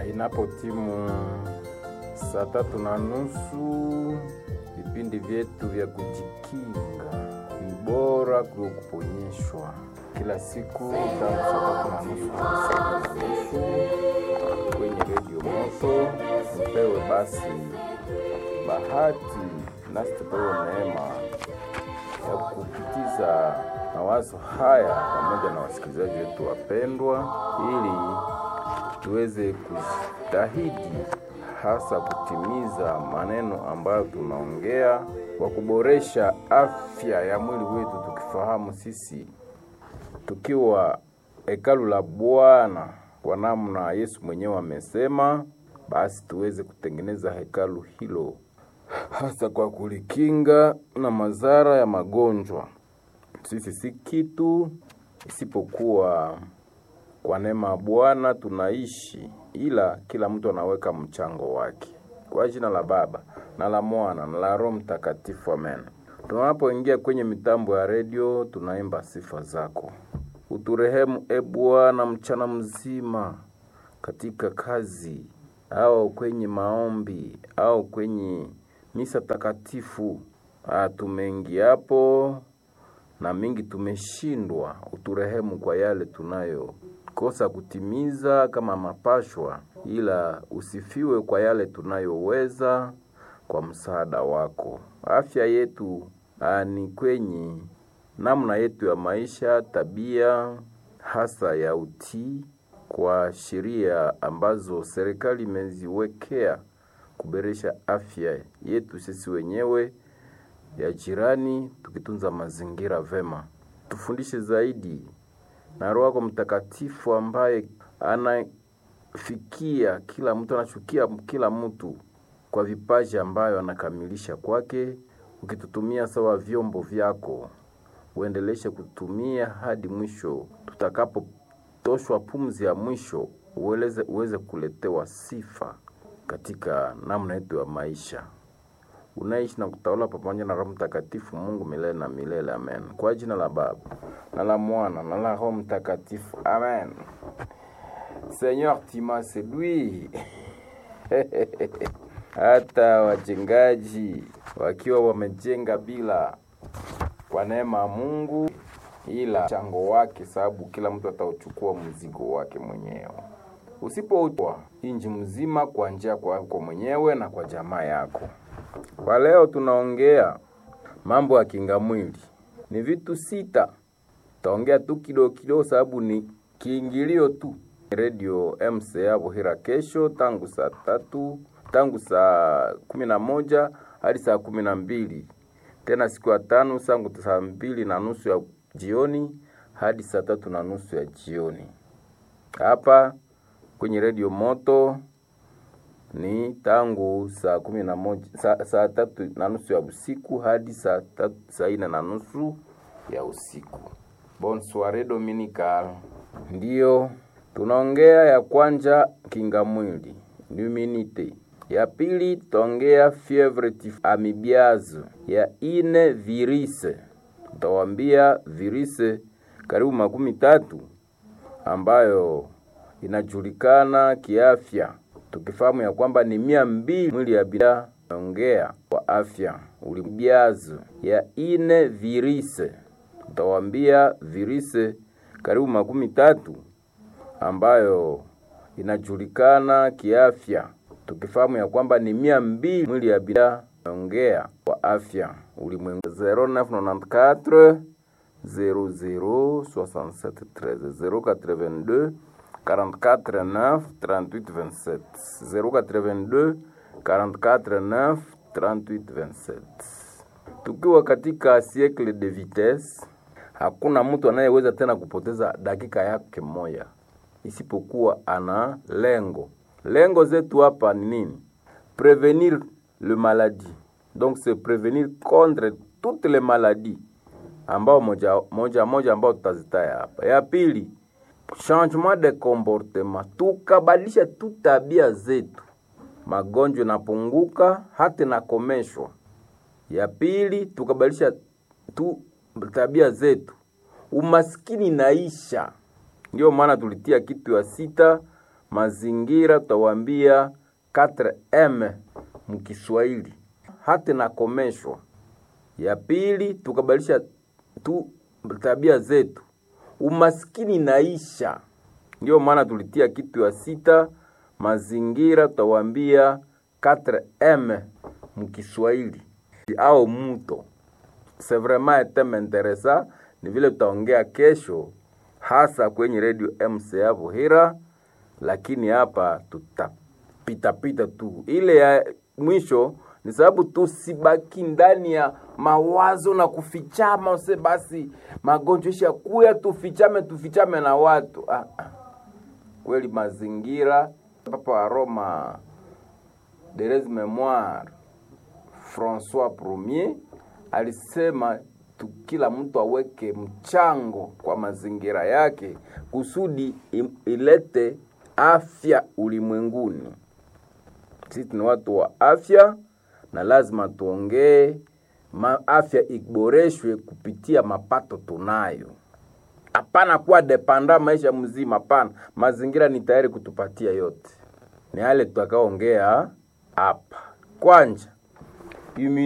Inapotimu saa tatu na nusu, vipindi vyetu vya kujikinga ni bora kuliko kuponyeshwa. Kila siku tangu saa tatu na nusu hadi saa nne na nusu kwenye redio Moto. Tupewe basi bahati nasi tupewe neema ya kupitiza mawazo haya pamoja na wasikilizaji wetu wapendwa, ili tuweze kujitahidi hasa kutimiza maneno ambayo tunaongea kwa kuboresha afya ya mwili wetu, tukifahamu sisi tukiwa hekalu la Bwana kwa namna Yesu mwenyewe amesema, basi tuweze kutengeneza hekalu hilo hasa kwa kulikinga na madhara ya magonjwa. Sisi si kitu isipokuwa kwa neema ya Bwana tunaishi, ila kila mtu anaweka mchango wake. Kwa jina la Baba na la Mwana na la Roho Mtakatifu, amen. Tunapoingia kwenye mitambo ya redio, tunaimba sifa zako. Uturehemu e Bwana mchana mzima katika kazi au kwenye maombi au kwenye misa takatifu. Ah, tumeingia hapo na mingi tumeshindwa. Uturehemu kwa yale tunayokosa kutimiza kama mapashwa, ila usifiwe kwa yale tunayoweza kwa msaada wako. Afya yetu ah, ni kwenye namna yetu ya maisha, tabia hasa ya utii kwa sheria ambazo serikali imeziwekea kuboresha afya yetu sisi wenyewe ya jirani, tukitunza mazingira vema. Tufundishe zaidi na Roho yako Mtakatifu ambaye anafikia kila mtu, anachukia kila mtu kwa vipaji ambayo anakamilisha kwake, ukitutumia sawa vyombo vyako, uendeleshe kutumia hadi mwisho, tutakapotoshwa pumzi ya mwisho, uweze, uweze kuletewa sifa katika namna yetu ya maisha unaishi na kutawala pamoja na Roho Mtakatifu, Mungu milele na milele. Amen. Kwa jina la Baba na la Mwana na la Roho Mtakatifu. Amen. Seigneur, tu m'as séduit. Hata wajengaji wakiwa wamejenga bila kwa neema ya Mungu, ila mchango wake, sababu kila mtu atauchukua mzigo wake mwenyewe usipoutwa inji mzima kwa njia kwako mwenyewe na kwa jamaa yako. Kwa leo tunaongea mambo ya kinga mwili, ni vitu sita. Taongea tu kidogo kidogo, sababu ni kiingilio tu. Radio MCA Buhira kesho tangu saa tatu tangu saa kumi na moja hadi saa kumi na mbili tena siku ya tano sangu saa mbili na nusu ya jioni hadi saa tatu na nusu ya jioni hapa kwenye redio Moto ni tangu saa kumi na moja saa, saa tatu na nusu ya usiku hadi saa tatu saa ine na nusu ya usiku. Bon soiree dominical. Ndiyo tunaongea ya kwanja kinga mwili immunite, ya pili tutaongea fievre tif amibiazo, ya ine virise, tutawambia virise karibu makumi tatu ambayo inajulikana kiafya tukifahamu ya kwamba ni mia mbili mwili ya bida ongea kwa afya ulimbiazo ya ine virise utawambia virise karibu makumi tatu ambayo inajulikana kiafya tukifahamu ya kwamba ni mia mbili mwili ya bida ongea kwa afya ulimwengu 0994 00 67 13 082 44 9 38 27 082 44 9 38 27. Tukiwa katika siècle de vitesse, hakuna mtu anayeweza tena kupoteza dakika yake moja isipokuwa ana lengo. Lengo zetu hapa ni nini? Prevenir le maladie, donc c'est prevenir contre toutes les maladies ambao moja moja moja ambao tutazitaya hapa. Ya pili changement de comportement, tukabadilisha tu tabia zetu, magonjwa yanapunguka hata nakomeshwa. Ya pili tukabadilisha tu tabia zetu, umaskini naisha. Ndio maana tulitia kitu ya sita mazingira tutawaambia 4M mkiswahili hata nakomeshwa. Ya pili tukabadilisha tu tabia zetu, umaskini naisha. Ndio maana tulitia kitu ya sita, mazingira tutawaambia 4M mkiswahili au muto. C'est vraiment un thème intéressant, ni vile tutaongea kesho hasa kwenye radio MCA Buhira, lakini hapa tutapitapita tu. Ile ya mwisho ni sababu tusibaki ndani ya mawazo na kufichama, use basi magonjwa isha kuya, tufichame tufichame na watu ah, ah. Kweli mazingira, Papa wa Roma Therese Memoire Francois Premier alisema tu, kila mtu aweke mchango kwa mazingira yake kusudi ilete afya ulimwenguni. Sisi ni watu wa afya na lazima tuongee afya iboreshwe kupitia mapato tunayo. Hapana kuwa depanda maisha mzima, hapana. Mazingira ni tayari kutupatia yote, ni yale tutakaongea hapa kwanja